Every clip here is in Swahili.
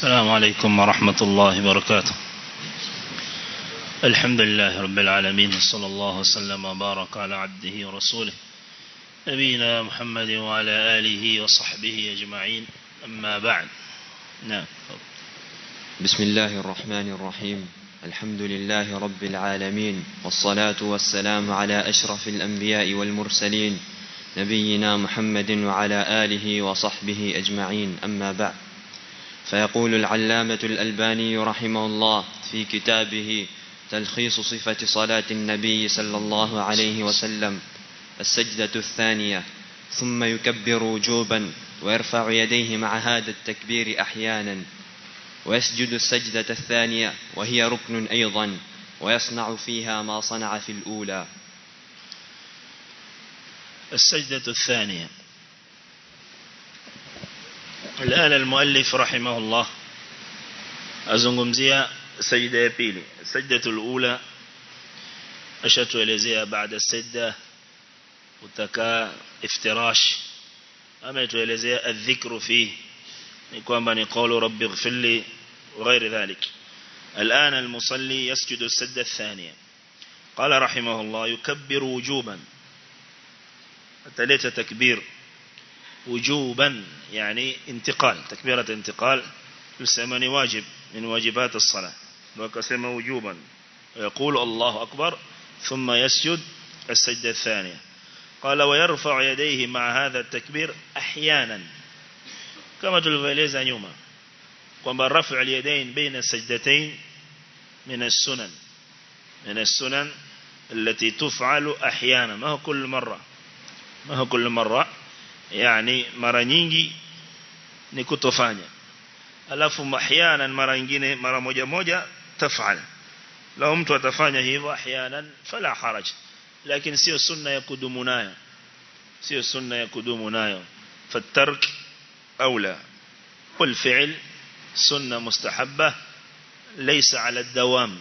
السلام عليكم ورحمة الله وبركاته الحمد لله رب العالمين صلى الله وسلم وبارك على عبده ورسوله نبينا محمد وعلى آله وصحبه أجمعين أما بعد نعم بسم الله الرحمن الرحيم الحمد لله رب العالمين والصلاة والسلام على أشرف الأنبياء والمرسلين نبينا محمد وعلى آله وصحبه أجمعين أما بعد فيقول العلامة الألباني رحمه الله في كتابه تلخيص صفة صلاة النبي صلى الله عليه وسلم السجدة الثانية ثم يكبر وجوبا ويرفع يديه مع هذا التكبير أحيانا ويسجد السجدة الثانية وهي ركن أيضا ويصنع فيها ما صنع في الأولى السجدة الثانية الآن المؤلف رحمه الله أزنغمزية سجدة بيلي السجدة الأولى أشتوelezea بعد السجدة utakaa iftirash ama tuelezea adhikru fi ni kwamba ni qawlu rabbi ighfirli وغير ذلك الآن المصلي يسجد السجدة الثانية قال رحمه الله يكبر وجوبا التالية تكبير وجوبا يعني انتقال تكبيرة انتقال يسمى واجب من واجبات الصلاة وكسم وجوبا ويقول الله أكبر ثم يسجد السجدة الثانية قال ويرفع يديه مع هذا التكبير أحيانا كما تلفيليزا نيوما kwamba rafu al-yadayn baina sajdatayn min as-sunan min as-sunan التي تفعل احيانا ما هو كل مره ما هو كل مره يعني mara nyingi ni kutofanya alafu ahyanan mara nyingine mara moja moja tafal lao mtu atafanya hivyo ahyanan fala haraj lakini sio sunna ya kudumu nayo sio sunna ya kudumu nayo fatark aula والفعل سنة مستحبة ليس على الدوام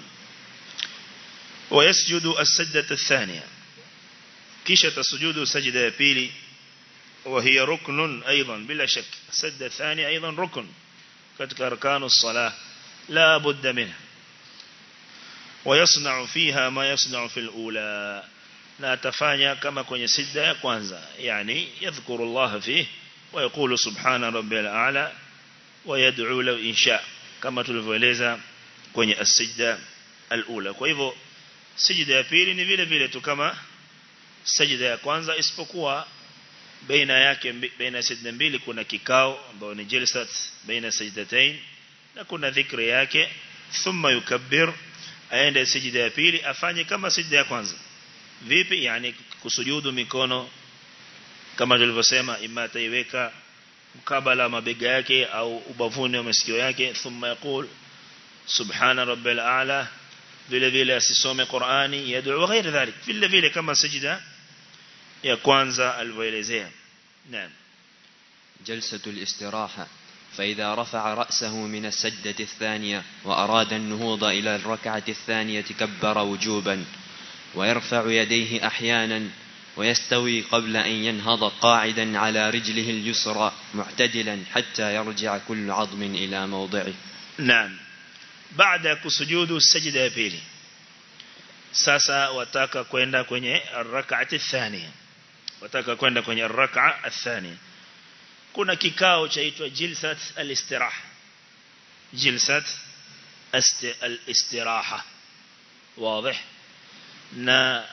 ويسجد السجدة الثانية كيشة السجود سجدة بيلي وهي ركن أيضا بلا شك السجدة الثانية أيضا ركن كتك أركان الصلاة لا بد منها ويصنع فيها ما يصنع في الأولى لا تفاني كما كن سجدة كوانزا يعني يذكر الله فيه ويقول سبحان ربي الأعلى ويدعو له إن شاء كما tulivyoeleza kwenye as-sajda al-ula kwa hivyo sijda ya pili ni vile vile tu kama sajda ya kwanza isipokuwa baina yake baina sajda mbili kuna kikao ambao ni jalsat baina sajdatain na kuna dhikri yake thumma yukabbir aende sijda ya pili afanye kama sijda ya kwanza vipi yani kusujudu mikono kama tulivyosema imma taiweka mkabala mabega yake au ubavuni wa masikio yake thumma yaqul subhana rabbil a'la vile vile asisome Qur'ani yad'u ghair dhalik vile vile kama sajida ya kwanza alivyoelezea naam جلسة الاستراحة فإذا رفع رأسه من السجدة الثانية وأراد النهوض إلى الركعة الثانية كبر وجوبا ويرفع يديه أحيانا ويستوي قبل أن ينهض قاعدا على رجله اليسرى معتدلا حتى يرجع كل عظم إلى موضعه نعم بعد كسجود السجدة بيلي sasa wataka kwenda kwenye rak'ati thania wataka kwenda kwenye rak'a athania kuna kikao chaitwa jilsat al-istiraha jilsat al-istiraha wazi na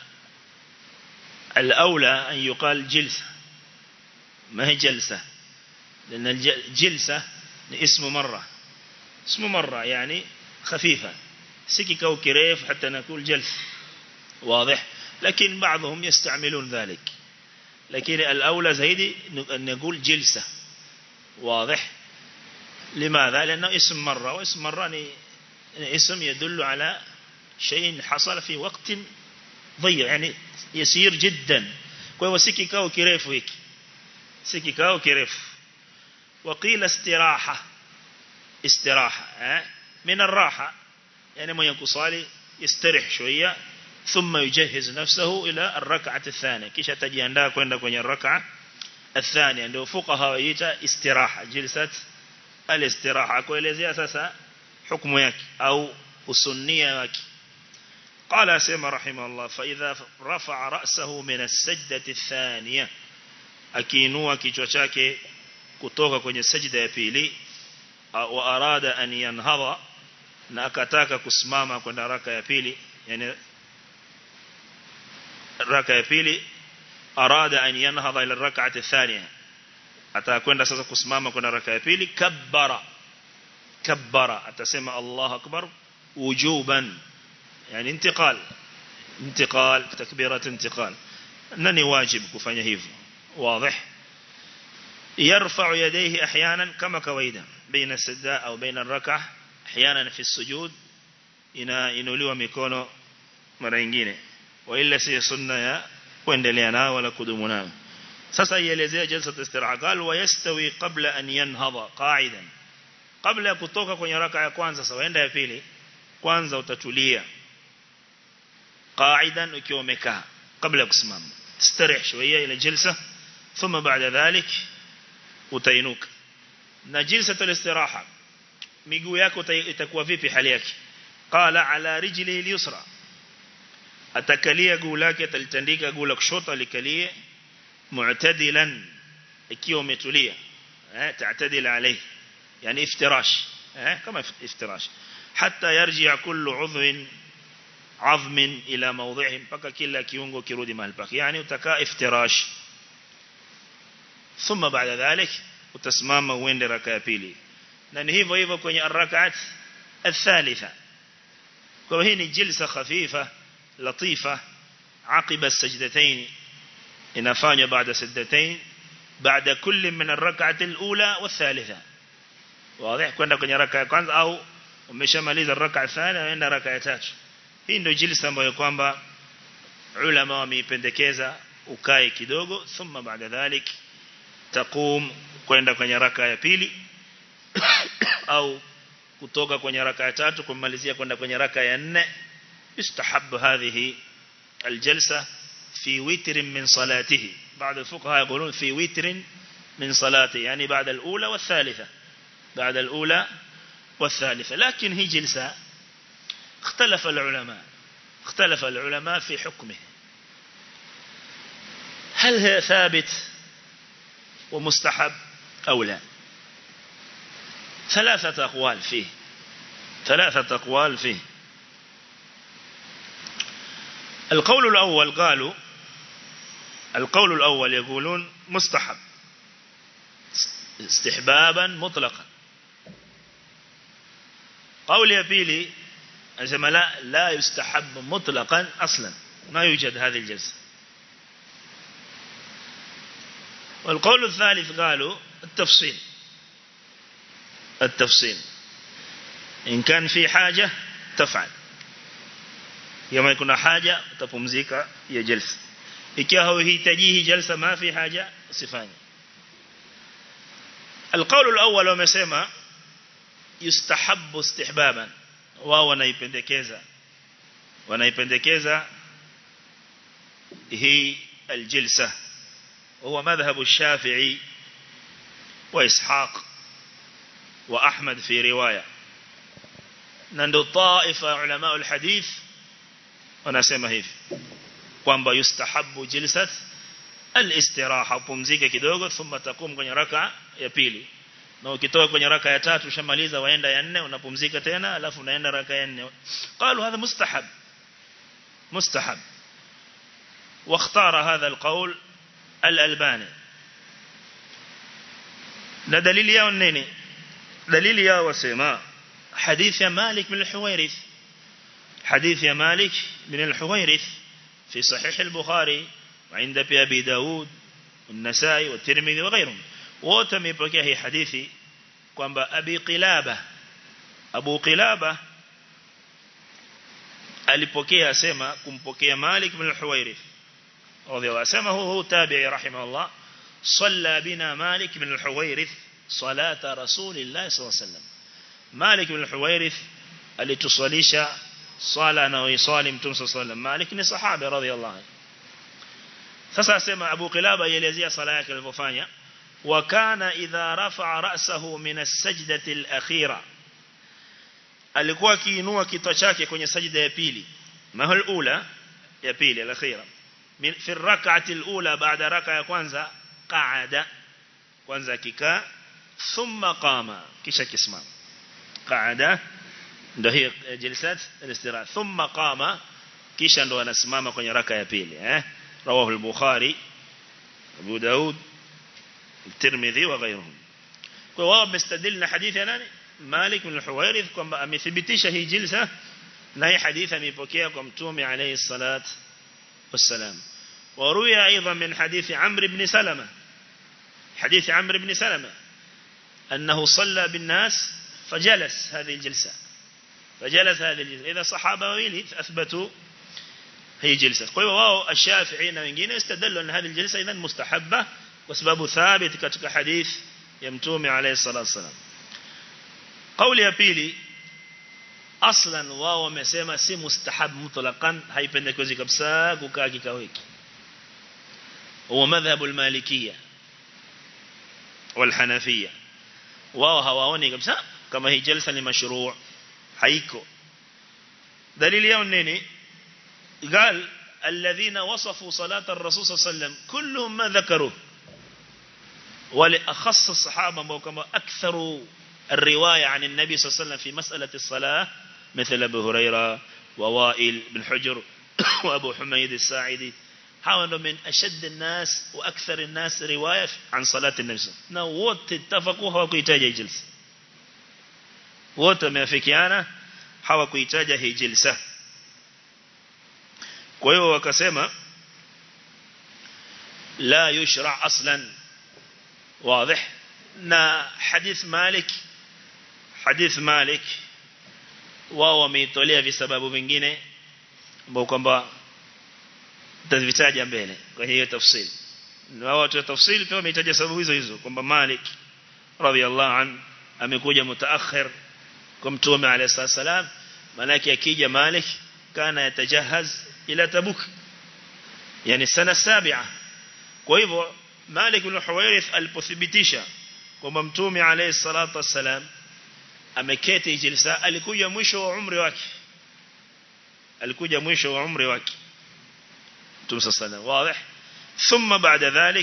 الأولى أن يقال جلسة ما هي جلسة لأن الجلسة اسم مرة اسم مرة يعني خفيفة سكك أو كريف حتى نقول جلس واضح لكن بعضهم يستعملون ذلك لكن الأولى زيدي أن نقول جلسة واضح لماذا لأنه اسم مرة واسم مرة اسم يدل على شيء حصل في وقت ضيق يعني يسير جدا kwa hivyo si kikao kirefu hiki si kikao kirefu وقيل استراحة استراحة eh من الراحة يعني من يكصالي يستريح شوية ثم يجهز نفسه إلى الركعة الثانية كيش تجياندا كويندا كوين الركعة الثانية ndio fuqaha waita istiraha jilsat al-istiraha kuelezea sasa hukumu yake au usunnia wake قال اسمع رحمه الله فإذا رفع رأسه من السجدة الثانية akiinua kichwa chake kutoka kwenye sajda ya pili wa arada an yanhadha na akataka kusimama kwenda raka ya pili yani raka ya pili arada an yanhadha ila rak'ati thaniya atakwenda sasa kusimama kwenda raka ya pili kabbara kabbara atasema Allahu akbar wujuban yani intiqal intiqal takbirat intiqal nani wajib kufanya hivyo واضح يرفع يديه احيانا كما كويدا بين السجدة او بين الركعه احيانا في السجود ina inuliwa mikono mara nyingine wala si sunna ya kuendelea nao wala kudumu nao sasa ielezea jalsa istiraha qal wa yastawi qabla an yanhadha qa'idan kabla ya kutoka kwenye raka ya kwanza sawa enda ya pili kwanza utatulia qa'idan ukiwa umekaa kabla ya kusimama تستريح شوية إلى جلسة ثم بعد ذلك utainuka na jilsatu al-istiraha miguu yako itakuwa vipi hali yake qala ala rijlihi al-yusra atakalia guu lake atalitandika guu la kushoto alikalie mu'tadilan ikiwa umetulia eh ta'tadil alayhi yani iftirash eh kama iftirash hatta yarji kullu 'udhwin عظم إلى موضعه mpaka kila kiungo kirudi mahali pake yani utakaa iftirash ثم بعد ذلك utasimama uende raka ya pili na ni hivyo hivyo kwenye arakaat الثالثه kwa hii ni jilsa khafifa latifa عقب السجدتين inafanywa baada sajdatain baada kulli min arrak'ati alula والثالثه واضح kwenda kwenye raka ya kwanza au umeshamaliza raka ya thani unaenda raka ya tatu hii ndio jilsa ambayo kwamba ulama wameipendekeza ukae kidogo thumma baada dhalik taqum kwenda kwenye raka ya pili au kutoka kwenye raka ya tatu kumalizia kwenda kwenye raka ya nne istahab hadhihi aljalsa في وتر من صلاته بعض الفقهاء يقولون في وتر من صلاته يعني بعد الأولى والثالثة بعد الأولى والثالثة لكن هي جلسة اختلف العلماء اختلف العلماء في حكمه هل هي ثابت ومستحب أو لا ثلاثة أقوال فيه ثلاثة أقوال فيه القول الأول قالوا القول الأول يقولون مستحب استحبابا مطلقا قول يبيلي أنزم لا لا يستحب مطلقا أصلا ما يوجد هذه الجلسة والقول الثالث قالوا التفصيل التفصيل إن كان في حاجة تفعل يوم يكون حاجة تفمزيك يا جلسة ikiwa hauhitajihi jalsa ma fi haja usifanye القول الأول wamesema yustahabbu istihbaban wao wanaipendekeza wanaipendekeza hii aljilsa هو مذهب الشافعي وإسحاق وأحمد في رواية نندو طائفة علماء الحديث ونسمى هيف kwamba yustahabu jilsat al-istiraha upumzike kidogo thumma takum kwenye raka ya pili na ukitoka kwenye raka ya tatu ushamaliza waenda ya nne unapumzika tena alafu unaenda raka ya nne قالوا هذا مستحب مستحب واختار هذا القول الألباني na dalili yao nini dalili yao wasema حديث يا مالك بن الحويرث حديث يا مالك بن الحويرث في صحيح البخاري وعند أبي داود والنسائي والترمذي وغيرهم وتميبكيه هي حديثي kwamba abi qilaba abu qilaba alipokea asema kumpokea malik bin al-huwairith radhiallahu asema huwa tabi'i rahimahullah salla bina malik bin al-huwairith salata rasulillah sallallahu alayhi wasallam malik bin al-huwairith alitusalisha swala anaoiswali mtume sallallahu alayhi wasallam malik ni sahaba radhiallahu anhu sasa asema abu qilaba ielezea sala yake alivyofanya وكان إذا رفع رأسه من السجدة الأخيرة alikuwa akiinua kichwa chake kwenye sajida ya pili mahal ula ya pili al-akhira fi rak'ati al-ula baada raka ya kwanza qa'ada kwanza akikaa thumma qama kisha kisimama qa'ada ndio hiyo jilsat al-istiraha thumma qama kisha ndo anasimama kwenye raka ya pili eh rawahu al-bukhari abu daud الترمذي وغيرهم kwa wao wamestadili na hadithi ya nani Malik bin al-Huwairith kwamba amethibitisha hii jilsa na hii hadithi ameipokea kwa mtume alayhi salat wassalam وروي أيضا من حديث عمرو بن سلمة حديث عمرو بن سلمة أنه صلى بالناس فجلس هذه الجلسة فجلس هذه الجلسة إذا صحابة ويلي أثبتوا هي جلسة قوي واو الشافعين وengine استدلوا أن هذه الجلسة إذن مستحبة وسبب ثابت كتك حديث يمتومي عليه الصلاة والسلام قول ya pili aslan wao wamesema si mustahab mutlaqan haipendekezi kabisa kukaa kikao hiki huwa madhhabu al-malikiyya wal-hanafiyya wao hawaoni kabisa kama hii jalsa ni mashruu haiko dalili yao nini قال الذين وصفوا صلاة الرسول صلى الله عليه وسلم كلهم ما ذكروه ولأخص الصحابة وكما أكثر الرواية عن النبي صلى الله عليه وسلم في مسألة الصلاة مثل أبو هريرة ووائل بن حجر وأبو حميد الساعدي حاولوا من أشد الناس وأكثر الناس رواية عن صلاة النبي صلى الله عليه وسلم نوت اتفقوا هواكويتاجة جلسة wote wameafikiana hawakuitaja hii jilsa kwa hiyo wakasema la yushra aslan واضح na hadith Malik hadith Malik wao wameitolea visababu vingine ambao kwamba tutavitaja mbele kwa hiyo tafsiri na watu wa tafsiri pia wameitaja sababu hizo hizo kwamba Malik radhiallahu an amekuja mutaakhir kwa mtume alayhi salam manake akija Malik kana yatajahaz ila Tabuk yani sana sabia kwa hivyo Malik bin Huwairith alipothibitisha kwamba mtume alayhi salatu wassalam ameketi jilsa alikuja mwisho wa umri wake alikuja mwisho wa umri wake mtume sallallahu wazi thumma baada dhalik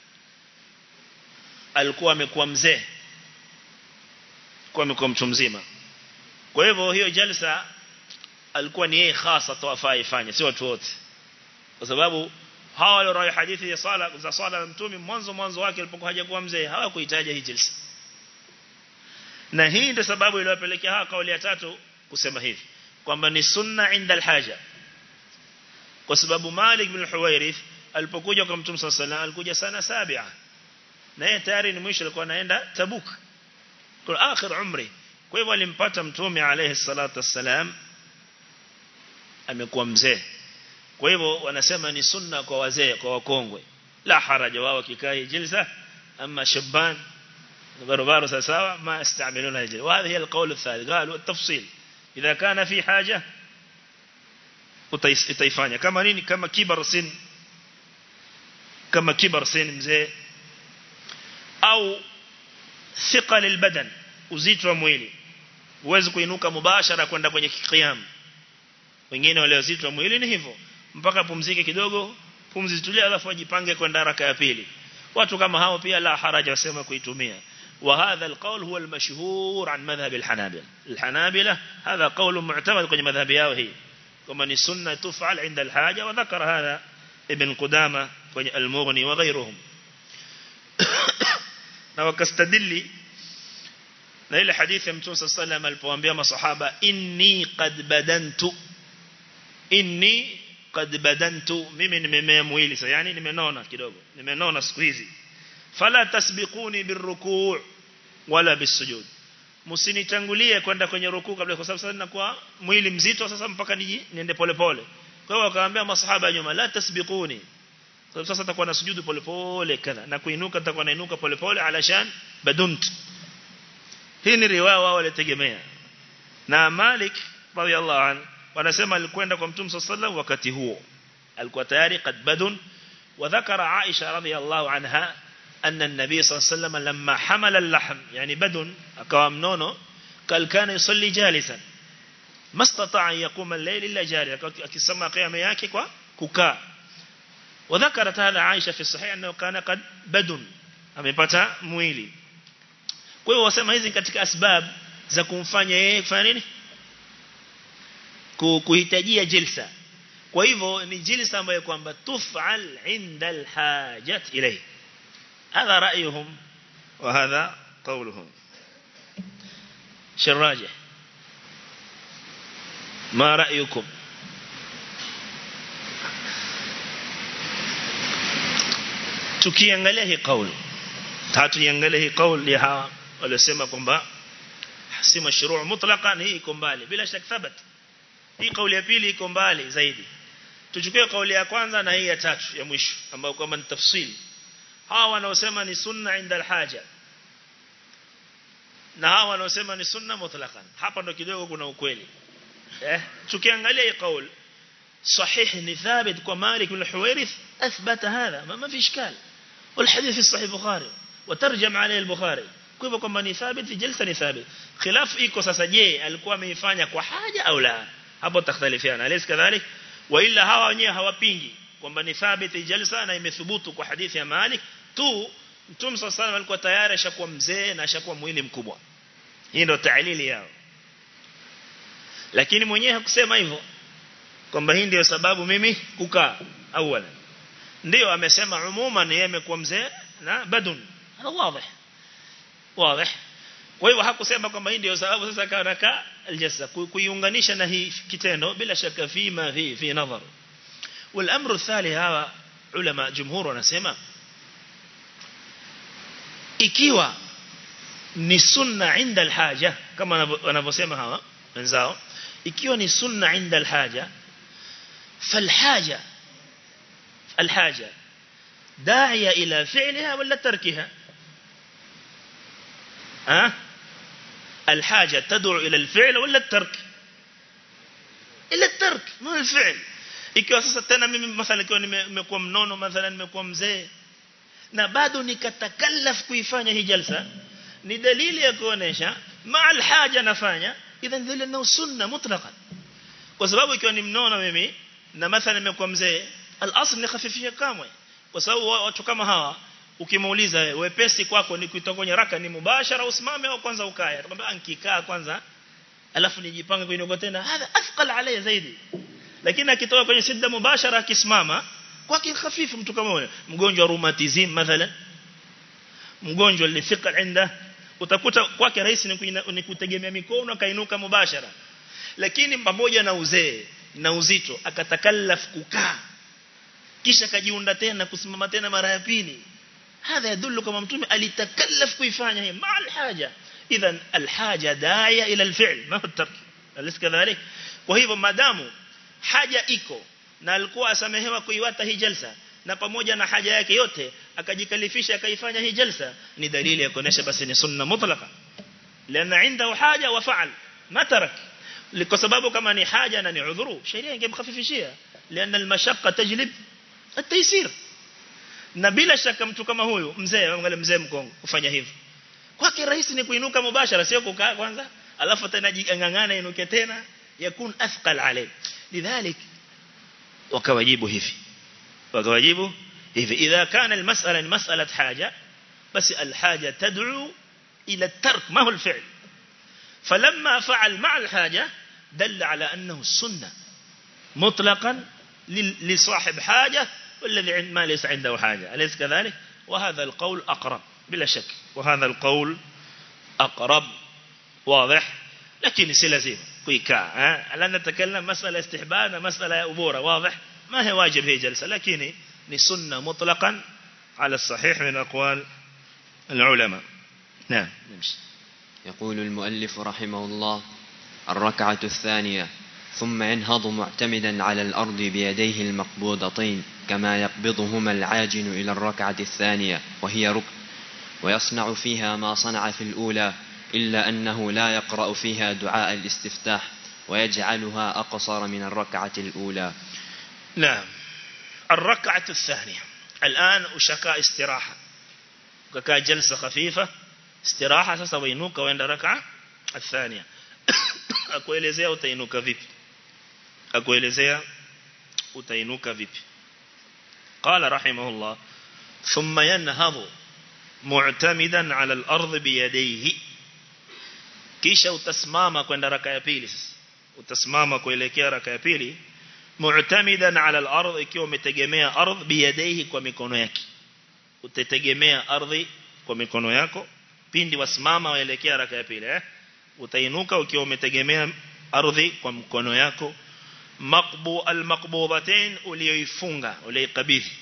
alikuwa amekuwa mzee kwa amekuwa mtu mzima kwa hivyo hiyo jalsa alikuwa ni yeye hasa tuwafaa ifanye si watu wote kwa sababu hawa walio hadithi ya sala za sala ya mtume mwanzo mwanzo wake alipokuwa hajakuwa mzee hawakuhitaji hii jilsa na hii ndio sababu iliyopelekea hawa kauli ya tatu kusema hivi kwamba ni sunna inda alhaja kwa sababu Malik bin Huwairith alipokuja kwa mtume sallallahu alaihi alikuja sana sabia na yeye tayari ni mwisho alikuwa anaenda Tabuk kwa akhir umri kwa hivyo alimpata mtume alayhi salatu wassalam amekuwa mzee kwa hivyo wanasema ni sunna kwa wazee kwa wakongwe la haraja wao kikai jilsa ama shaban barabara sawa ما يستعملون هذه وهذا القول الثالث قالوا التفصيل إذا كان في حاجة utaifanya kama nini kama kibar sin kama kibar sin mzee au thiqal albadan uzito wa mwili uweze kuinuka mubashara kwenda kwenye qiyam wengine wale uzito wa mwili ni hivyo mpaka pumzike kidogo pumzi zitulie alafu ajipange kwenda haraka ya pili watu kama hao pia la haraja wasema kuitumia وهذا القول هو المشهور عن مذهب الحنابلة الحنابلة هذا قول معتمد كما مذهب ياوهي كما السنة تفعل عند الحاجة وذكر هذا ابن قدامة المغني وغيرهم na wakastadili na ile hadithi ya Mtume صلى الله عليه وسلم alipoambia masahaba inni qad badantu inni qad badantu mimi nimemea mwili sasa yani nimenona kidogo nimenona siku hizi fala tasbiquni birruku' wala bisujud msinitangulie kwenda kwenye rukuu kabla kwa sababu sasa ninakuwa mwili mzito sasa mpaka niji niende pole pole kwa hiyo wakaambia masahaba nyuma la tasbiquni sababu sasa takuwa na sujudu pole pole kadha na kuinuka takuwa nainuka pole pole alashan badunt hii ni riwaya wao walitegemea na Malik radhiallahu anhu wanasema alikwenda kwa Mtume sallallahu wakati huo alikuwa tayari qad badun wa dhakara Aisha radhiallahu anha أن النبي صلى الله عليه وسلم لما حمل اللحم يعني بدن أقام نونو قال كان يصلي جالسا ما استطاع أن يقوم الليل إلا جالسا كسمى قيام yake kwa kukaa وذكرت هذا عائشة في الصحيح أنه كان قد بدن amepata mwili kwa hiyo wasema hizi katika asbab za kumfanya yeye kufanya nini kuhitajia jilsa kwa hivyo ni jilsa ambayo kwamba tufal inda alhajat ilayhi هذا رأيهم وهذا قولهم شراجه ما رأيكم tukiangalia hii kauli tatuiangalia hii kauli ya hawa waliosema kwamba si mashruu mutlaqan hii iko mbali bila shaka thabat hii kauli ya pili iko mbali zaidi tuchukue kauli ya kwanza na hii ya tatu ya mwisho ambayo kwamba ni tafsiri hawa wanaosema ni sunna inda alhaja na hawa wanaosema ni sunna mutlaqan hapa ndo kidogo kuna ukweli eh tukiangalia hii kauli صحيح ni ثابت kwa Malik bin Huwairith athbata hadha ma fi ishkal والحديث في الصحيح البخاري وترجم عليه البخاري kwa hivyo kwamba ni thabit fi jalsa ni thabit khilaf iko sasa je alikuwa ameifanya kwa haja au la hapo takhtalifiana alis kadhalik wa illa hawa wenyewe hawapingi kwamba ni thabit jalsa na imethubutu kwa hadithi ya Malik tu Mtume صلى الله alikuwa tayari ashakuwa mzee na ashakuwa mwili mkubwa hii ndio ta'lili yao lakini mwenyewe hakusema hivyo kwamba hii ndio sababu mimi kukaa awala ndio amesema umuman yeye amekuwa mzee na badun hada wazi wazi kwa hivyo hakusema kwamba hii ndio sababu sasa kanaka aljassa kuiunganisha na hii kitendo bila shaka fi ma fi fi nadhar والامر الثالث هذا علماء جمهور wanasema ikiwa ni sunna inda alhaja kama wanavyosema hawa wenzao ikiwa ni sunna inda alhaja فالحاجة الحاجة داعية إلى فعلها ولا تركها أه؟ الحاجة تدعو إلى الفعل ولا الترك إلى الترك ما الفعل ikiwa sasa tena mimi mathalan ikiwa nimekuwa mnono mathalan nimekuwa mzee na bado nikatakallaf kuifanya hii jalsa ni dalili ya kuonesha ma alhaja nafanya idhan dhile na sunna mutlaqan kwa sababu ikiwa ni mnono mimi na mathalan nimekuwa mzee al-asl ni khafifia kamwe kwa sababu watu kama hawa ukimuuliza wepesi kwako ni kuitoka kwenye raka ni mubashara usimame au kwanza ukae atakwambia ankikaa kwanza alafu nijipange kuinuka tena hadha athqal alayya zaidi lakini akitoka kwenye sidda mubashara akisimama kwake khafifu mtu kama huyo mgonjwa rheumatism mathalan mgonjwa lithiqa inda utakuta kwake rahisi ni kutegemea mikono kainuka mubashara lakini pamoja na uzee na uzito akatakallaf kukaa kisha kajiunda tena kusimama tena mara ya pili hadha yadullu kama mtume alitakallaf kuifanya hii ma alhaja idhan alhaja daia ila alfi'l ma huwa tark alis kadhalik kwa hivyo madamu haja iko na alikuwa asamehewa kuiwata hii jalsa na pamoja na haja yake yote akajikalifisha akaifanya hii jalsa ni dalili ya kuonesha basi ni sunna mutlaqa lana inda haja wa fa'al ma tarak kwa sababu kama ni haja na ni udhuru sheria ingemkhafifishia lian almashaqqa tajlib at-taysir na bila shaka mtu kama huyu mzee angalia mzee mkongo kufanya hivyo kwake rahisi ni kuinuka mubashara sio kukaa kwanza alafu tena jingangana inuke tena yakun athqal alayh lidhalik wakawajibu hivi wakawajibu hivi idha kana almas'ala mas'alat haja basi alhaja tad'u ila at-tark ma huwa al-fi'l فلما فعل مع الحاجة دل على أنه السنة مطلقا لصاحب حاجة والذي ما ليس عنده حاجة أليس كذلك وهذا القول أقرب بلا شك وهذا القول أقرب واضح لكن سلازم كويكا لا نتكلم مسألة استحباب مسألة أبورة واضح ما هي واجب هي جلسة لكن لسنة مطلقا على الصحيح من أقوال العلماء نعم نمشي يقول المؤلف رحمه الله الركعة الثانية ثم ينهض معتمدا على الأرض بيديه المقبوضتين كما يقبضهما العاجن إلى الركعة الثانية وهي ركن ويصنع فيها ما صنع في الأولى إلا أنه لا يقرأ فيها دعاء الاستفتاح ويجعلها أقصر من الركعة الأولى نعم الركعة الثانية الآن أشكى استراحة ukakaa jalsa khafifa istiraha sasa wainuka waenda raka athania akuelezea utainuka vipi akuelezea utainuka vipi قال رحمه الله ثم ينهض معتمدا على الأرض بيديه kisha utasimama kwenda raka ya pili sasa utasimama kuelekea raka ya pili mu'tamidan ala al-ardh ikiwa umetegemea ardh biyadaihi kwa mikono yake utategemea ardhi kwa mikono yako pindi wasimama waelekea raka ya pili eh utainuka ukiwa umetegemea ardhi kwa mkono yako maqbu al-maqbudatain uliyoifunga uliyoikabidhi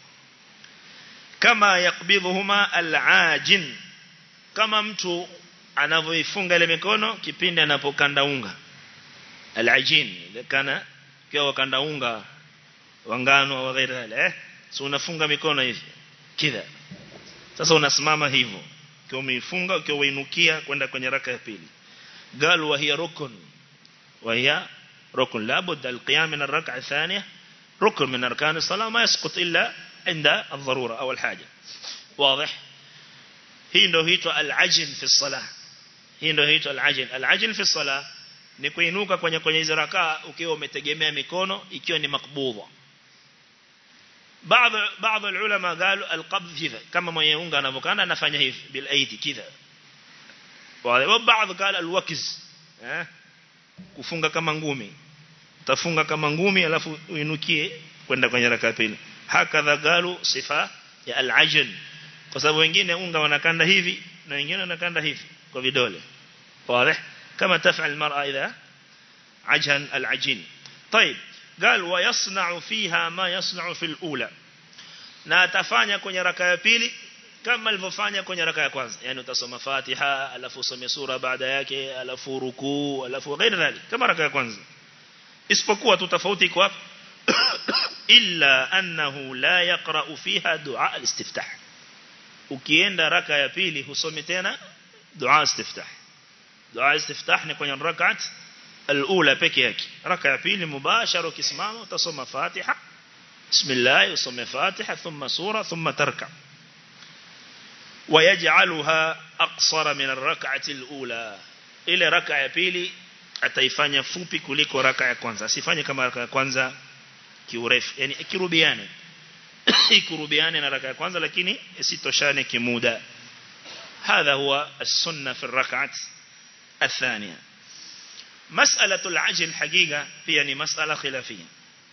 kama yakbidhuhuma al-ajin kama mtu anavyoifunga ile mikono kipindi anapokanda unga al-ajin ile kana kiwa kanda unga wangano au ghairi eh so unafunga mikono hivi kidha sasa unasimama hivyo ukiwa umeifunga ukiwa uinukia kwenda kwenye raka ya pili قال وهي ركن وهي ركن لابد القيام من الركعة الثانية ركن من أركان الصلاة ما يسقط إلا عند الضرورة أو الحاجة واضح هي ndo huitwa al-ajn fi salah hii ndio huitwa al-ajn al-ajn fi salah ni kuinuka kwenye kwenye hizo rakaa ukiwa umetegemea mikono ikiwa ni makbudha baadhi baadhi ulama قالوا القبض كذا kama mwenye unga anavokana anafanya hivi bil aidi kidha wa baadhi قال الوكز eh kufunga kama ngumi utafunga kama ngumi alafu uinukie kwenda kwenye raka pili hakadha galu sifa ya al-ajn kwa sababu wengine unga wanakanda hivi na wengine wanakanda hivi kwa vidole wazi kama tafal المرأة إذا عجن العجين طيب قال ويصنع فيها ما يصنع في الأولى na atafanya kwenye raka ya pili kama alivyofanya kwenye raka ya kwanza yani utasoma Fatiha alafu usome sura baada yake alafu rukuu alafu ghairi dhali kama raka ya kwanza isipokuwa tu tofauti iko hapa illa annahu la yaqra fiha dua al-istiftah ukienda raka ya pili husome tena dua istiftah dua istiftah ni kwenye rakat al-ula peke yake raka ya pili mubashara ukisimama utasoma Fatiha bismillah usome Fatiha thumma sura thumma tarka ويجعلها أقصر من الركعة الأولى ile raka ya pili ataifanya fupi kuliko raka ya kwanza asifanye kama raka ya kwanza kiurefu yani ikirubiane ikurubiane na raka ya kwanza lakini isitoshane kimuda هذا هو السنة في الركعة الثانية مسألة العجل حقيقة هي مسألة خلافية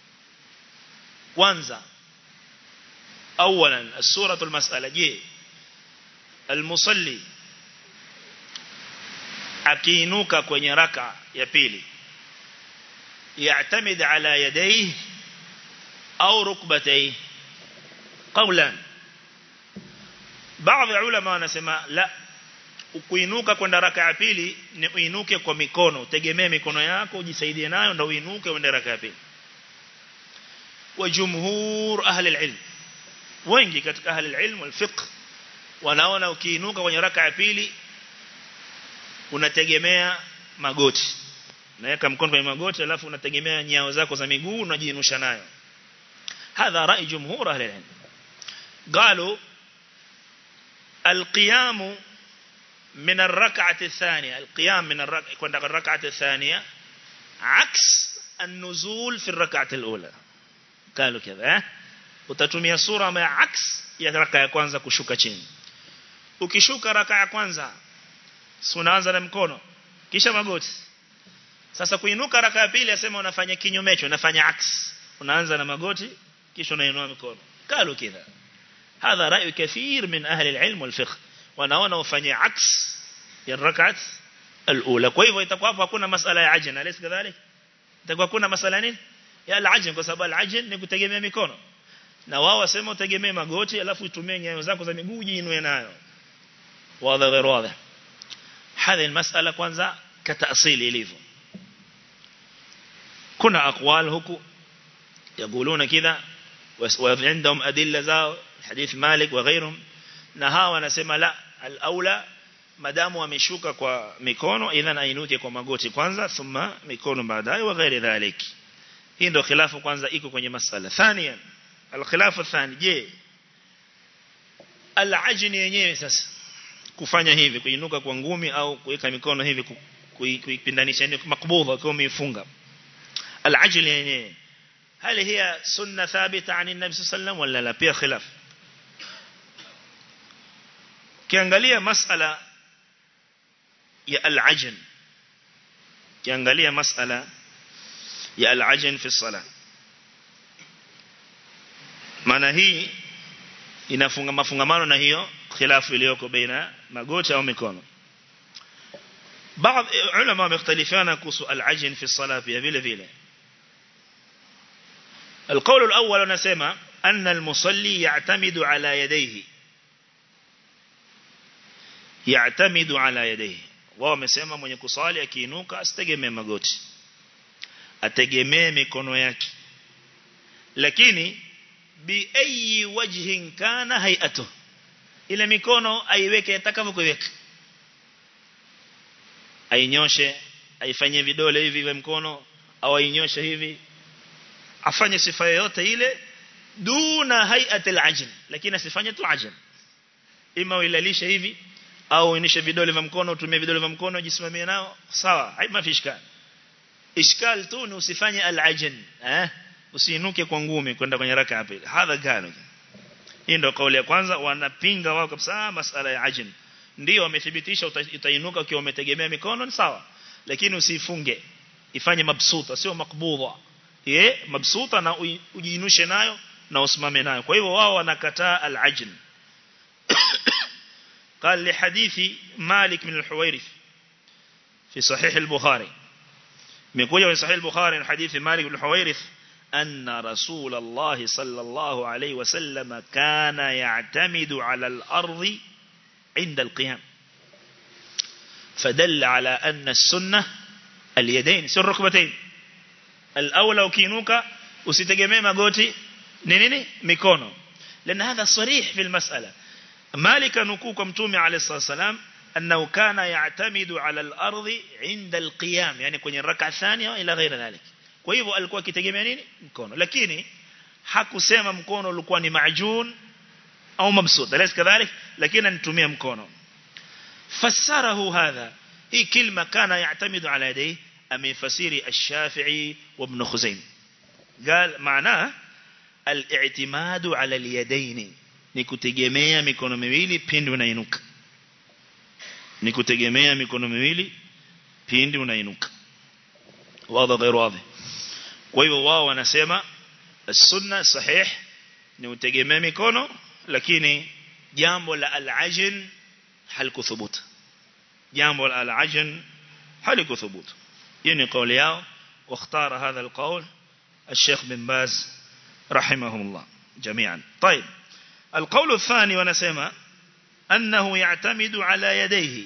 kwanza أولا السورة المسألة جي المصلي akiinuka kwenye raka ya pili يعتمد على يديه أو ركبتيه قولا baadhi ya ulama wanasema la kuinuka kwenda raka ya pili ni uinuke kwa mikono tegemee mikono yako ujisaidie nayo ndio uinuke uende raka ya pili wa jumhur ahli alilm wengi katika ahli alilm wal fiqh wanaona ukiinuka kwenye raka ya pili unategemea magoti naweka mkono kwenye magoti alafu unategemea nyao zako za miguu unajiinusha nayo hadha rai jumhur ahli alilm قالوا القيام من الركعة الثانية القيام من الركعة كنا الركعة الثانية عكس النزول في الركعة الأولى قالوا كذا utatumia sura ambayo aks ya raka ya kwanza kushuka chini ukishuka raka ya kwanza unaanza na mkono kisha magoti sasa kuinuka raka ya pili asema unafanya kinyumecho unafanya aks unaanza na magoti kisha unainua mikono قالوا كذا هذا رأي كثير من أهل العلم والفقه wanaona ufanye aks ya rakat alula kwa hivyo itakuwa hapo hakuna masala ya ajn alis kadhalik itakuwa kuna masala nini ya al-ajn kwa sababu al-ajn ni kutegemea mikono na wao wasema utegemee magoti alafu utumie nyayo zako za miguu jiinue nayo wazi غير واضح هذه المسألة kwanza كتأصيل ilivyo kuna aqwal huku يقولون كذا وعندهم أدلة زاو حديث مالك وغيرهم na hawa wanasema la al-aula madamu ameshuka kwa mikono idhan ainuke kwa magoti kwanza thumma mikono baadaye wa ghairi dhalik hii ndio khilafu kwanza iko kwenye masala thania al-khilafu thani je al-ajn yenyewe sasa kufanya hivi kuinuka kwa ngumi au kuweka mikono hivi kuipindanisha ni makbudha kwa umeifunga al-ajl yenyewe هل هي سنة ثابتة عن النبي صلى الله عليه وسلم ولا لا فيها خلاف kiangalia masala ya al-ajn kiangalia masala ya al-ajn fi salah maana hii inafunga mafungamano na hiyo khilafu iliyoko baina magoti au mikono baadhi ulama wamekhtalifiana kuhusu al-ajn fi salah pia vile vile القول الأول نسمى أن المصلي يعتمد على يديه يعتمد على يديه wao wamesema mwenye kusali akiinuka asitegemee magoti ategemee mikono yake lakini bi ayi wajhin kana hay'atu ile mikono aiweke atakavyokuweka ainyoshe aifanyie vidole hivi vya mkono au ainyoshe hivi afanye sifa yoyote ile duna hay'at al-ajn lakini asifanye tu ajn ima uilalishe hivi au uinishe vidole vya mkono utumie vidole vya mkono jisimamie nao sawa haima fishkal ishkal tu ni usifanye al-ajn eh usiinuke kwa ngumi kwenda kwenye raka ya pili hadha gano hii ndio kauli ya kwanza wanapinga wao kabisa masala ya ajn ndio wamethibitisha utainuka ukiwa umetegemea mikono ni sawa lakini usifunge ifanye mabsuta sio makbudha ye mabsuta na ujiinushe nayo na usimame nayo kwa hivyo wao wanakataa al-ajn قال لحديث مالك من الحويرث في صحيح البخاري ميكوجا في صحيح البخاري حديث مالك بن الحويرث أن رسول الله صلى الله عليه وسلم كان يعتمد على الأرض عند القيام فدل على أن السنة اليدين سر ركبتين الأولى وكينوكا usitegemee magoti ni nini mikono لأن هذا صريح في المسألة مالك نكوك متومي عليه الصلاة والسلام أنه كان يعتمد على الأرض عند القيام يعني kwenye الركعة الثانية إلى غير ذلك kwa hivyo alikuwa akitegemea nini mkono lakini hakusema mkono ulikuwa ni majun au mabsut alaysa kadhalik lakini anatumia mkono fassarahu hadha hii kilma kana ya'tamidu ala yadayhi amefasiri ash-Shafi'i wa Ibn Khuzaim قال معناه الاعتماد على اليدين ni kutegemea mikono miwili pindi unainuka ni kutegemea mikono miwili pindi unainuka wazi غير واضح kwa hivyo wao wanasema sunna sahih ni utegemea mikono lakini jambo la al-ajn halikuthubutu jambo la al-ajn halikuthubutu hiyo ni kauli yao واختار هذا القول الشيخ بن باز رحمهم الله جميعا طيب القول الثاني ونسمى أنه يعتمد على يديه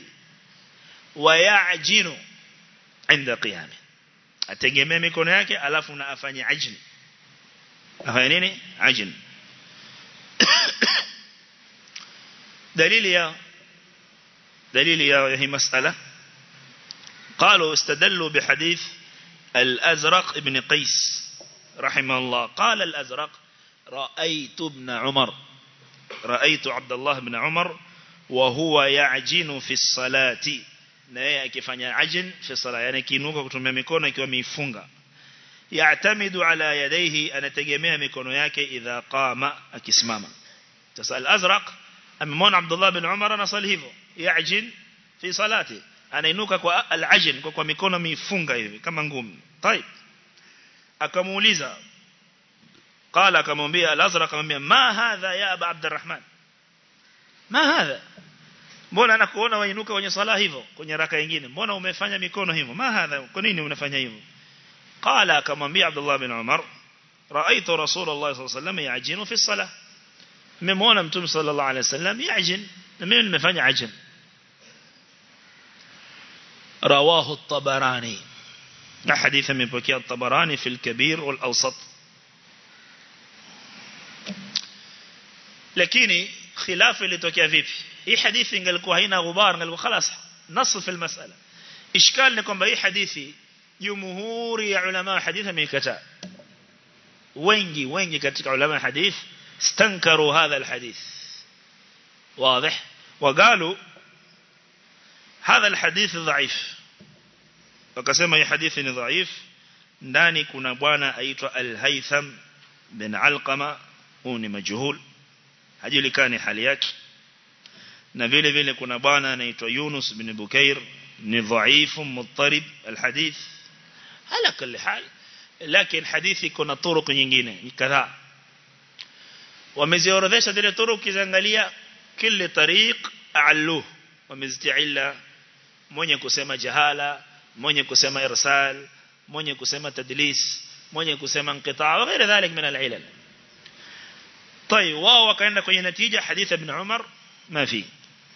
ويعجن عند قيامه ategemea mikono yake alafu na afanye ajn afanye nini ajn dalili ya dalili ya hii masala قالوا استدلوا بحديث الأزرق ابن قيس رحمه الله قال الأزرق رأيت ابن عمر رأيت عبد الله بن عمر وهو يعجن في الصلاة na yeye akifanya ajn fi sala yani kiinuka kutumia mikono ikiwa mifunga ya'tamidu ala yadayhi anategemea mikono yake idha qama akisimama sasa al-azraq amemwona Abdullah bin Umar anasali hivyo ya'jin fi salati anainuka kwa al-ajn kwa, kwa mikono mifunga hivi kama ngumi طيب akamuuliza قال akamwambia al-azraq akamwambia ma hadha ya aba abdurrahman ma hadha mbona nakuona wainuka kwenye sala hivyo kwenye raka nyingine mbona umefanya mikono hivyo ma hadha kwa nini unafanya hivyo qala akamwambia Abdullah bin Umar raaitu Rasulullah sallallahu alayhi wasallam yajinu fi salah nimemwona mtume sallallahu alayhi wasallam yajin na mimi nimefanya ajin رواه الطبراني حديث من بكي الطبراني في الكبير والأوسط lakini khilafu ilitokea vipi hii hadithi ingelikuwa haina ghubar ingelikuwa خلاص نص في المسألة ishkal ni kwamba hii hadithi jumhuri ya ulama wa hadithi wameikataa wengi wengi katika ulama wa hadith stankaru hadha alhadith واضح وقالوا هذا الحديث ضعيف wakasema hii hadithi ni dhaif ndani kuna bwana aitwa al-Haytham bin Alqama huyu ni majhul hajulikani hali yake na vile vile kuna bwana anaitwa Yunus bin Bukair ni dhaifu muttarib alhadith ala kulli hal lakini hadithi kuna turuq nyingine kadhaa wameziorodhesha zile turuq kiangalia kila tariq a'alluh wamezitiilla mwenye kusema jahala mwenye kusema irsal mwenye kusema tadlis mwenye kusema inqitaa na غير ذلك من العلل طيب wao wakaenda kwenye natija hadith ibn Umar ma fi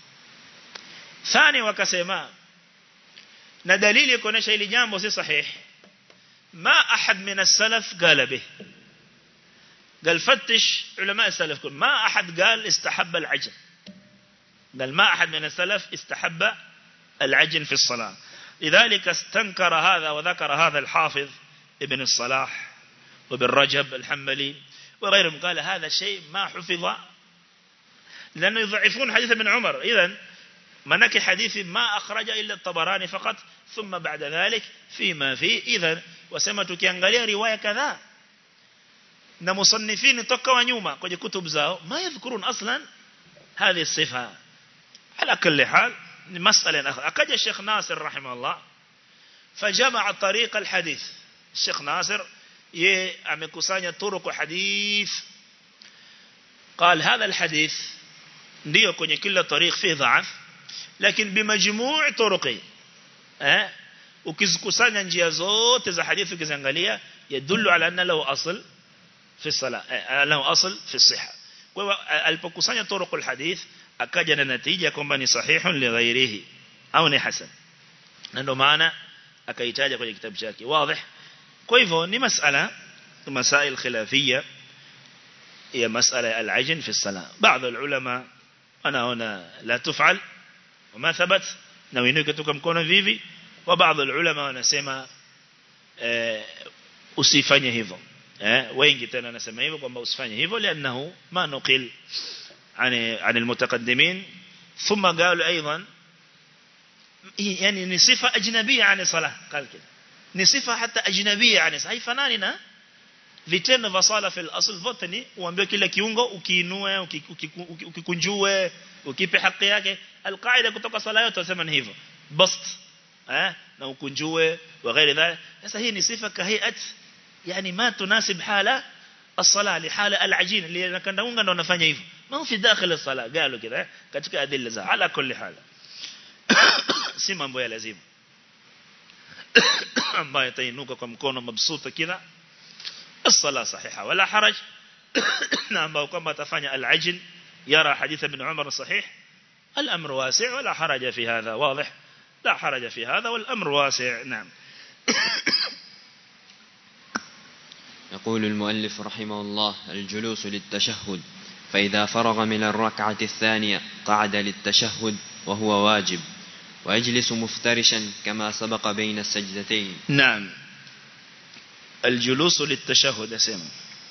ثاني wakasema na dalili kuonesha hili jambo si sahih ما أحد من السلف قال به قال فتش علماء السلف ما أحد قال استحب العجن قال ما أحد من السلف استحب العجن في الصلاة لذلك استنكر هذا وذكر هذا الحافظ ابن الصلاح وابن رجب الحنبلي وغيرهم قال هذا شيء ما حفظ لأنه يضعفون حديث ابن عمر إذن منك حديث ما أخرج إلا الطبراني فقط ثم بعد ذلك فيما فيه إذن وسمت كيانغاليا رواية كذا na musannifini toka wa nyuma kwenye kutub zao ma yadhkurun aslan hadhi sifa ala kulli hal ni masala akaja Sheikh Nasir rahimahullah fajamaa tariq alhadith Sheikh Nasir ye amekusanya turuq hadith قال هذا الحديث ndio kwenye kila tariq fi dha'af lakini bimajmuu' turuqi eh ukizikusanya njia zote za hadithi ukiziangalia yadullu ala anna lahu asl في الصلاة له أصل في الصحة alipokusanya طرق الحديث akaja na natija kwamba ni sahihun li ghairihi au ni hasan na ndio maana akaitaja kwenye kitabu chake wazi kwa hivyo ni masala masail khilafia ya masala al-ajn fi as-salah baadhi ulama wanaona la tufal wama thabat na wengine kutoka mkono vivi wa baadhi ulama wanasema usifanye hivyo eh wengi tena wanasema hivyo kwamba usifanye hivyo lianahu ma nuqil عن عن المتقدمين ثم قالوا ايضا يعني ni sifa ajnabia عن الصلاه قال كده ni sifa hata ajnabia عن haifanani na vitendo vya sala fil asl vote ni uambie kila kiungo ukiinue ukikunjue ukipe haki yake alqaida kutoka sala yote wasema ni hivyo bast eh na ukunjue wa ghairi dhalik sasa hii ni sifa kahiyat يعني ما تناسب حالة الصلاة لحالة العجين اللي كان دونغا ndo wanafanya hivyo ما هو في داخل الصلاة قالوا كده katika adilla za ala kulli hala si mambo ya lazima ambayo tainuka kwa mkono mabsuta kila الصلاة صحيحة ولا حرج na ambao kwamba atafanya al-ajn yara hadith ibn Umar sahih الأمر واسع ولا حرج في هذا واضح لا حرج في هذا والأمر واسع نعم يقول المؤلف رحمه الله الجلوس للتشهد فإذا فرغ من الركعة الثانية قعد للتشهد وهو واجب ويجلس مفترشا كما سبق بين السجدتين نعم الجلوس للتشهد أسمى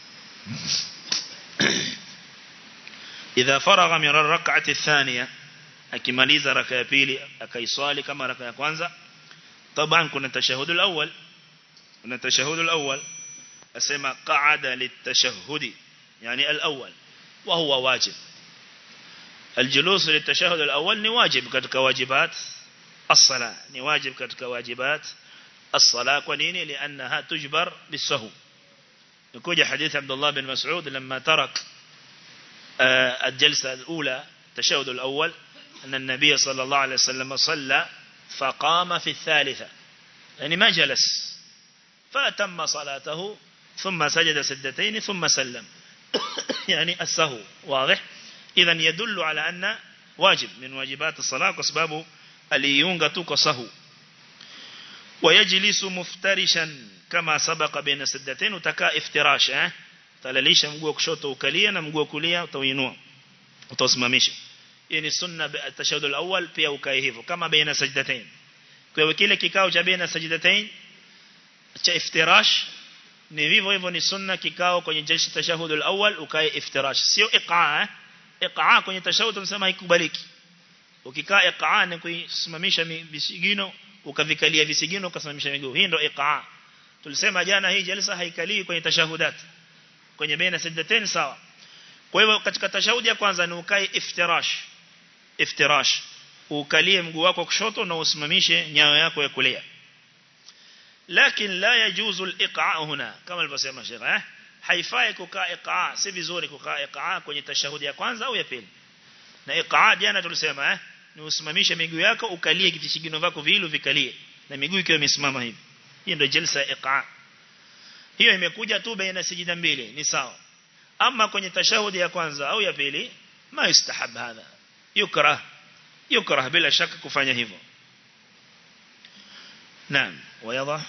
إذا فرغ من الركعة الثانية akimaliza raka ya pili akaiswali kama raka ya kwanza طبعا kuna tashahud al-awwal kuna tashahud al-awwal asema qa'ada litashahhudi yani al-awwal wa huwa wajib الجلوس للتشهد الأول ni wajib katika wajibat الصلاة ni wajib katika wajibat الصلاة kwa nini لأنها تجبر بالسهو يكوجه حديث عبد الله بن مسعود لما ترك الجلسة الأولى التشهد الأول أن النبي صلى الله عليه وسلم صلى فقام في الثالثة يعني ما جلس فأتم صلاته ثم سجد سجدتين ثم سلم يعني السهو واضح إذا يدل على أن واجب من واجبات الصلاة كسباب اليونغ كسهو ويجلس مفترشا كما سبق بين سجدتين وتكا افتراش اه تلاليش مguu kushoto ukalia na mguu kulia utainua utasimamisha hii ni sunna tashahud al-awwal pia ukae hivyo kama baina sajdatain kwa hiyo kile kikao cha baina sajdatain cha iftirash ni vivyo hivyo ni sunna kikao kwenye jeshi tashahud al-awwal ukae iftirash sio iqaa iqaa kwenye tashahud tunasema haikubaliki ukikaa iqaa ni kusimamisha visigino ukavikalia visigino ukasimamisha miguu hii ndio iqaa tulisema jana hii jalsa haikalii kwenye tashahudat kwenye baina sajdatain sawa kwa hivyo katika tashahudi ya kwanza ni ukae iftirash iftirash ukalie mguu wako kushoto na usimamishe nyayo yako ya kulia lakini la yajuzu al-iqaa huna kama alivyosema Sheikh eh haifai kukaa iqaa si vizuri kukaa iqaa kwenye tashahudi ya kwanza au ya pili na iqaa jana tulisema eh ni usimamishe miguu yako ukalie visigino vyako viilu vikalie na miguu ikiwa imesimama hivi hii ndio jalsa iqaa hiyo imekuja tu baina sijida mbili ni sawa ama kwenye tashahudi ya kwanza au ya pili ma yustahab hadha yukrah yukrah bila shaka kufanya hivyo naam ويضع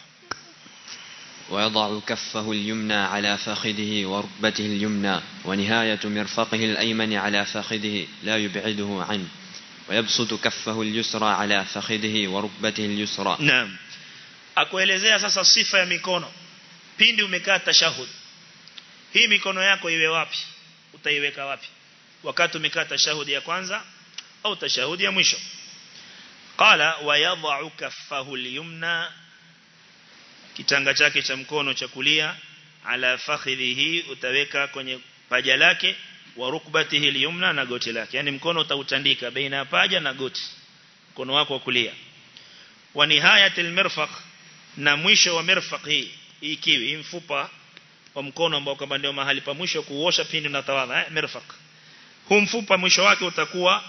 ويضع كفه اليمنى على فخذه وركبته اليمنى ونهاية مرفقه الأيمن على فخذه لا يبعده عنه ويبسط كفه اليسرى على فخذه وركبته اليسرى نعم akuelezea sasa sifa ya mikono pindi umekaa tashahud hii mikono yako iwe wapi utaiweka wapi wakati umekaa tashahudi ya kwanza au tashahudi ya mwisho qala wa yadh'u kaffahu al-yumna kitanga chake cha mkono cha kulia ala fakhidhihi utaweka kwenye paja lake wa rukbatihi al-yumna na goti lake yani mkono utautandika baina ya paja na goti mkono wako wa kulia wa nihayatil mirfaq na mwisho wa mirfaq hii hii kiwi mfupa wa mkono ambao kama ndio mahali pa mwisho kuosha pindi na tawadha eh mirfaq huu mfupa mwisho wake utakuwa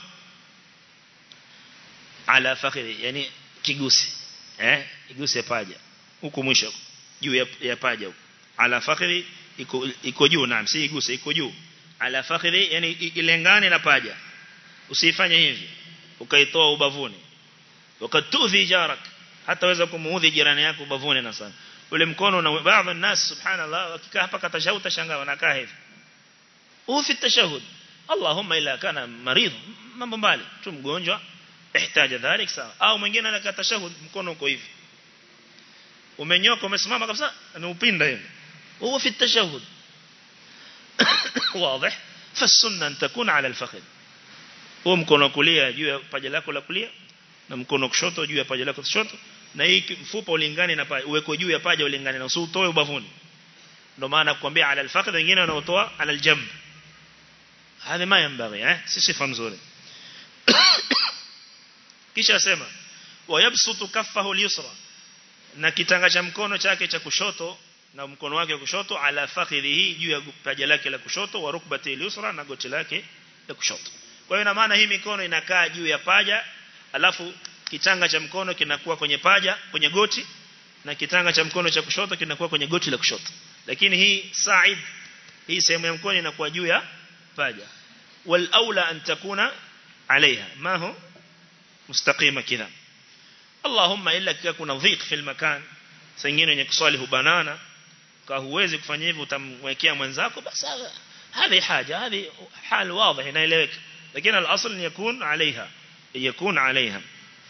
ala fakhidhi yani kigusi eh kigusi ya paja huko mwisho juu ya, ya paja huko ala fakhidhi iko iko juu naam si iguse iko juu ala fakhidhi yani ilengane na paja usifanye hivi ukaitoa ubavuni wakatudhi jarak hata weza kumuudhi jirani yako ubavuni na sana ule mkono na baadhi ya nas subhanallah wakikaa hapa katashahud tashangaa wanakaa hivi ufi tashahud Allahumma ila kana maridh mambo mbali tu mgonjwa ihtaja dhalik sawa au mwingine anakaa tashahud mkono uko hivi umenyoka umesimama kabisa anaupinda hivi huwa fi tashahud واضح فالسنه ان تكون على الفخذ huo mkono kulia juu ya paja lako la kulia na mkono kushoto juu ya paja lako kushoto na hii mfupa ulingane na paja uweko juu ya paja ulingane na usiutoe ubavuni ndio maana kuambia ala alfaqd wengine wanaotoa ala aljamb hadi ma yambaghi eh si sifa nzuri kisha sema wayabsutu kaffahu alyusra na kitanga cha mkono chake cha kushoto na mkono wake wa kushoto ala fakhidhihi juu ya paja lake la kushoto wa rukbati alyusra na goti lake la kushoto kwa hiyo ina maana hii mikono inakaa juu ya paja alafu kitanga cha mkono kinakuwa kwenye paja kwenye goti na kitanga cha mkono cha kushoto kinakuwa kwenye goti la kushoto lakini hii sa'id hii sehemu ya mkono inakuwa juu ya paja wal aula an takuna عليها ما هو مستقيمة كذا اللهم إلا كذا kuna dhiq fil makan sengine wenye kuswali hubanana kwa huwezi kufanya hivyo utamwekea mwenzako basi هذه حاجة هذه حال واضح inaeleweka lakini al-asl ni yakun عليها يكون عليها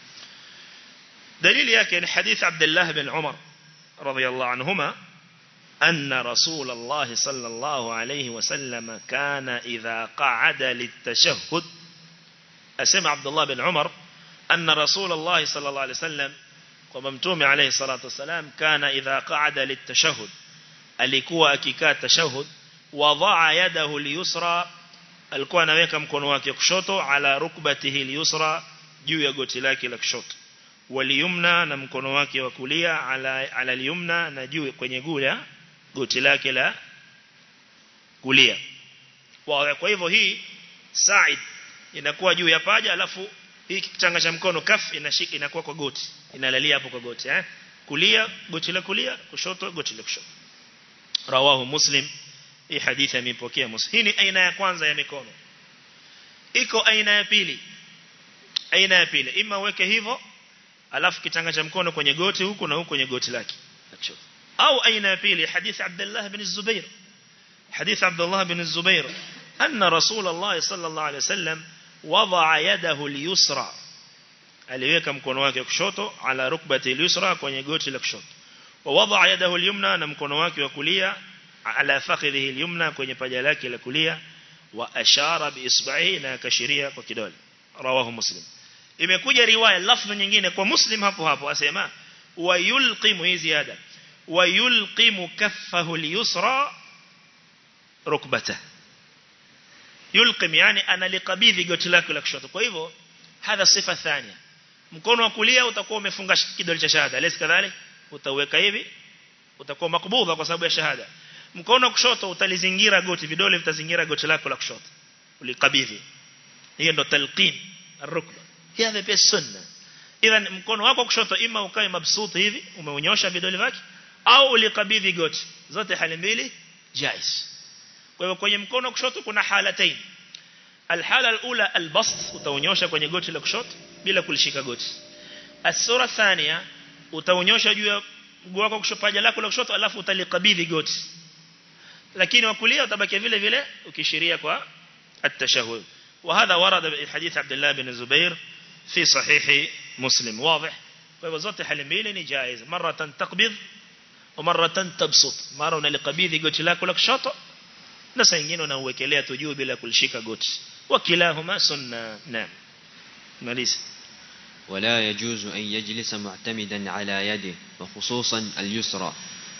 دليل yake ni hadith Abdullah bin Umar radiyallahu anhuma أن رسول الله صلى الله عليه وسلم كان إذا قعد للتشهد أسمع عبد الله بن عمر أن رسول الله صلى الله عليه وسلم وممتوم عليه الصلاة والسلام كان إذا قعد للتشهد alikuwa akikaa tashahud wadaa yadahu liyusra alikuwa anaweka mkono wake kushoto ala rukbatihi liyusra juu ya goti lake la kushoto waliyumna na mkono wake wa kulia ala ala liyumna na juu kwenye gula goti lake la kulia kwa hivyo hii sa'id inakuwa juu ya paja alafu hii kitanga cha mkono kaf inashika inakuwa kwa goti inalalia hapo kwa goti eh kulia goti la kulia kushoto goti la kushoto rawahu muslim hii hadithi imepokea muslim hii ni aina ya kwanza ya mikono iko aina ya pili aina ya pili ima uweke hivyo alafu kitanga cha mkono kwenye goti huku na huku kwenye goti lake au aina ya pili hadithi Abdullah bin Zubair hadithi Abdullah bin Zubair anna Rasulullah sallallahu alaihi wasallam wadaa yadahu al-yusra aliweka mkono wake kushoto ala rukbati al-yusra kwenye goti la kushoto wa wadaa yadahu al-yumna na mkono wake wa kulia ala fakhidhihi al-yumna kwenye paja lake la kulia wa ashara biisbahi na akashiria kwa kidole rawahu muslim imekuja riwaya lafzi nyingine kwa muslim hapo hapo asema wa yulqimu hii ziada wa yulqimu kaffahu al-yusra rukbata yulqim yani analikabidhi goti lake la kushoto kwa hivyo hadha sifa thania mkono wa kulia utakuwa umefunga kidole cha shahada lesi kadhalik utaweka hivi utakuwa makbudha kwa sababu ya shahada mkono wa kushoto utalizingira goti vidole vitazingira goti lako la kushoto ulikabidhi hiyo ndo talqin arukba hiyo pia sunna idhan mkono wako kushoto ima ukae mabsuti hivi umeunyosha vidole vyake au ulikabidhi goti zote hali mbili jaiz kwa hivyo kwenye mkono kushoto kuna halatain alhala alula albast utaonyosha kwenye goti la kushoto bila kulishika goti asura thania utaonyosha juu ya mguu wako kushoto paja lako la kushoto alafu utalikabidhi goti lakini wa kulia utabaki vile vile ukishiria kwa التشهد وهذا ورد بحديث عبد الله بن الزبير في صحيح مسلم واضح فوزت حل mbili جائز مرة تقبض ومرة تبسط مرة unalikabidhi goti lako la kushoto na saa nyingine unauwekelea tu juu bila kulishika goti wakilahuma sunna naam maliza ولا يجوز أن يجلس معتمدا على يده وخصوصا اليسرى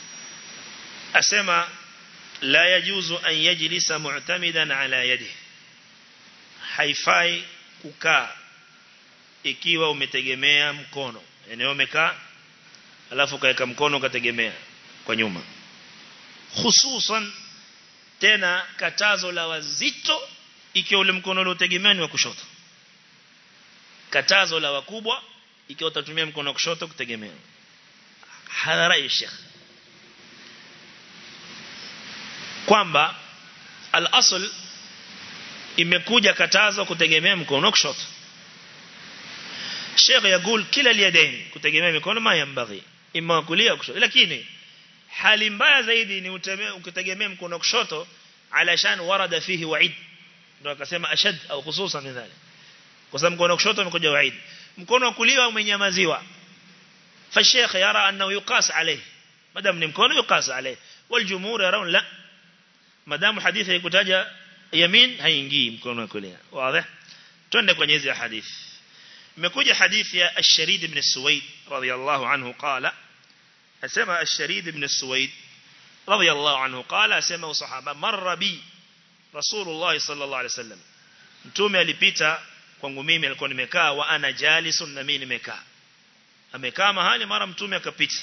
أسمى لا يجوز أن يجلس معتمدا على يده haifai kukaa ikiwa umetegemea mkono yani umekaa alafu kaweka mkono ukategemea kwa nyuma hususan tena katazo la wazito ikiwa ule mkono uliotegemea ni wa kushoto katazo la wakubwa ikiwa utatumia mkono wa kushoto kutegemea hadha rai sheikh kwamba al-asl imekuja katazo kutegemea mkono wa kushoto Sheikh yaqul kila al-yadayn kutegemea mikono ma yambaghi imma kulia kushoto lakini hali mbaya zaidi ni ukitegemea mkono wa kushoto alashan warada fihi wa'id ndio akasema ashad au hususan min dhalik kwa sababu mkono wa kushoto umekuja wa'id mkono wa kulia umenyamaziwa fa sheikh yara annahu yuqas alayhi madam ni mkono yuqas alayhi waljumhur yarawun la madamu hadithi haikutaja yamin haingii mkono wa kulia wazi twende kwenye hizi hadithi imekuja hadithi ya ash-sharid ibn suwaid radiyallahu anhu qala asema ash-sharid ibn suwaid radiyallahu anhu qala asema sahaba marra bi rasulullah sallallahu alaihi wasallam mtume alipita kwangu mimi alikuwa nimekaa wa ana jalisun na mimi nimekaa amekaa mahali mara mtume akapita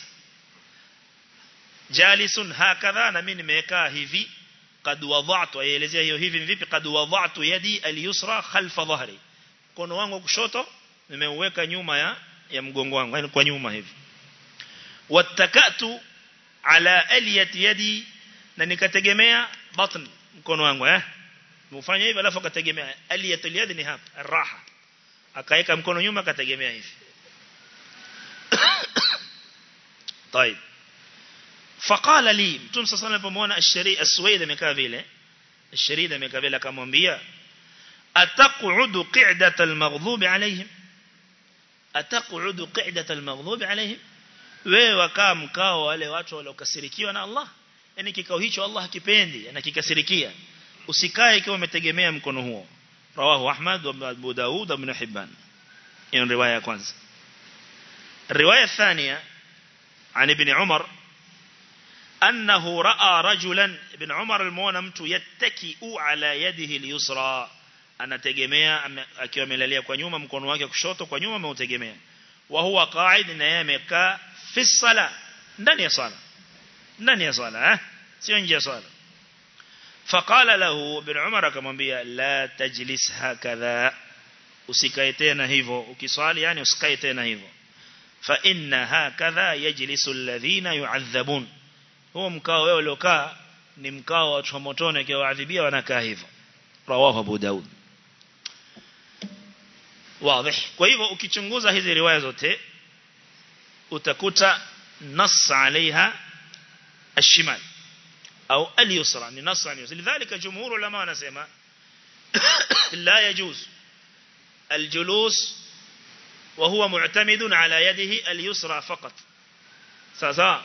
jalisun hakadha na mimi nimekaa hivi قد وضعت aelezea hiyo hivi vipi قد وضعت يدي اليسرى خلف ظهري mkono wangu kushoto nimeuweka nyuma ya ya mgongo wangu yani kwa nyuma hivi wattakatu ala aliyati yadi na nikategemea batn mkono wangu eh mfanya hivi alafu akategemea aliyatul yadi ni hapa raha akaweka mkono nyuma akategemea hivi طيب فقال لي mtume sasa alipomwona ashari aswaid amekaa vile asharida amekaa vile akamwambia ataq'udu qa'data al-maghdhub alayhim ataq'udu qa'data al-maghdhub alayhim wewe wakaa mkao wale watu waliokasirikiwa na Allah yani kikao hicho Allah hakipendi anakikasirikia usikae ikiwa umetegemea mkono huo rawahu ahmad wa abu daud ibn hibban hiyo riwaya ya kwanza riwaya thania عن ابن عمر أنه رأى رجلا ابن عمر المونا mtu yattaki'u ala yadihi al-yusra anategemea akiwa amelalia kwa nyuma mkono wake kushoto kwa nyuma ameutegemea wa huwa qa'id na yeye amekaa fi sala ndani ya sala ndani ya sala eh sio nje ya sala faqala lahu ibn umar akamwambia la tajlis hakadha usikae tena hivyo ukiswali yani usikae tena hivyo fa inna hakadha yajlisu alladhina yu'adhabun huo mkao wewe uliokaa ni mkao wa watu wa motoni akiwaadhibia wanakaa hivyo rawahu abu daud wazi kwa hivyo ukichunguza hizi riwaya zote utakuta nas alaiha الشمال أو اليسرى ni nas al-yusra lidhalika jumhur ulama wanasema la yajuz الجلوس وهو معتمد على يده اليسرى فقط sasa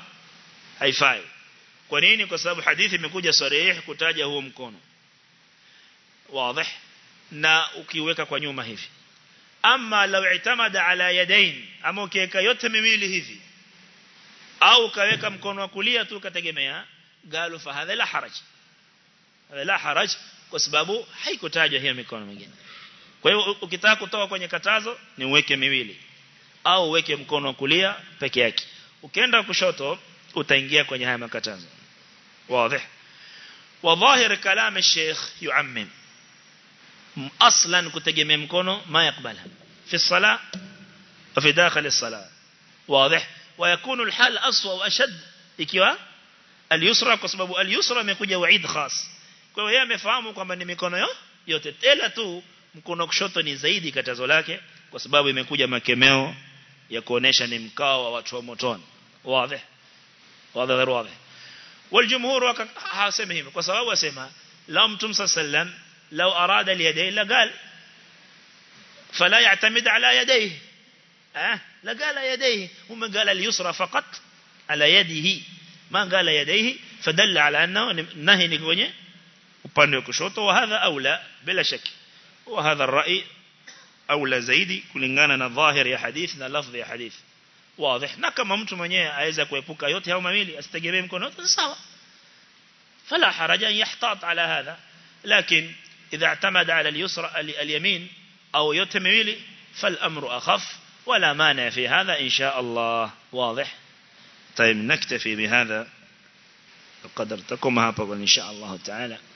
haifai kwa nini kwa sababu hadithi imekuja sarih kutaja huo mkono wazi na ukiweka kwa nyuma hivi ama law itamada ala yadain ama ukiweka yote miwili hivi au ukaweka mkono wa kulia tu ukategemea galu fa hadha la haraj hadha la haraj kwa sababu haikutajwa hiyo mikono mingine kwa hiyo ukitaka kutoka kwenye katazo ni uweke miwili au uweke mkono wa kulia peke yake ukienda kushoto utaingia kwenye haya makatazo wazi وظاهر كلام الشيخ يعمم اصلا kutegemea mkono ما يقبلها في الصلاه وفي داخل الصلاه واضح ويكون الحال اسوء واشد ikiwa al-yusra kwa sababu al-yusra imekuja waid khas kwa hiyo yeye amefahamu kwamba ni mikono yote tela tu mkono kushoto ni zaidi katazo lake kwa sababu imekuja makemeo ya kuonesha ni mkao wa watu wa motoni wazi wazi wazi والجمهور حاسمه hivyo kwa sababu asema la mtum sallam law arada al-yadayn la qal fala ya'tamid ala yadayhi eh la qala yadayhi hum qala al-yusra faqat ala yadihi ma qala yadayhi fadalla ala annahu nahi ni kwenye upande wa kushoto wa hadha aula bila shaki wa hadha ar-ra'i aula zaidi kulingana na dhahir ya hadith na lafdhi ya hadith واضح na kama mtu mwenyewe aweza kuepuka yote hao mawili asitegemee mkono wote sawa فلا حرج أن يحتاط على هذا لكن إذا اعتمد على اليسرى اليمين أو يتمويل فالأمر أخف ولا مانع في هذا إن شاء الله واضح طيب نكتفي بهذا القدر تكم هابا إن شاء الله تعالى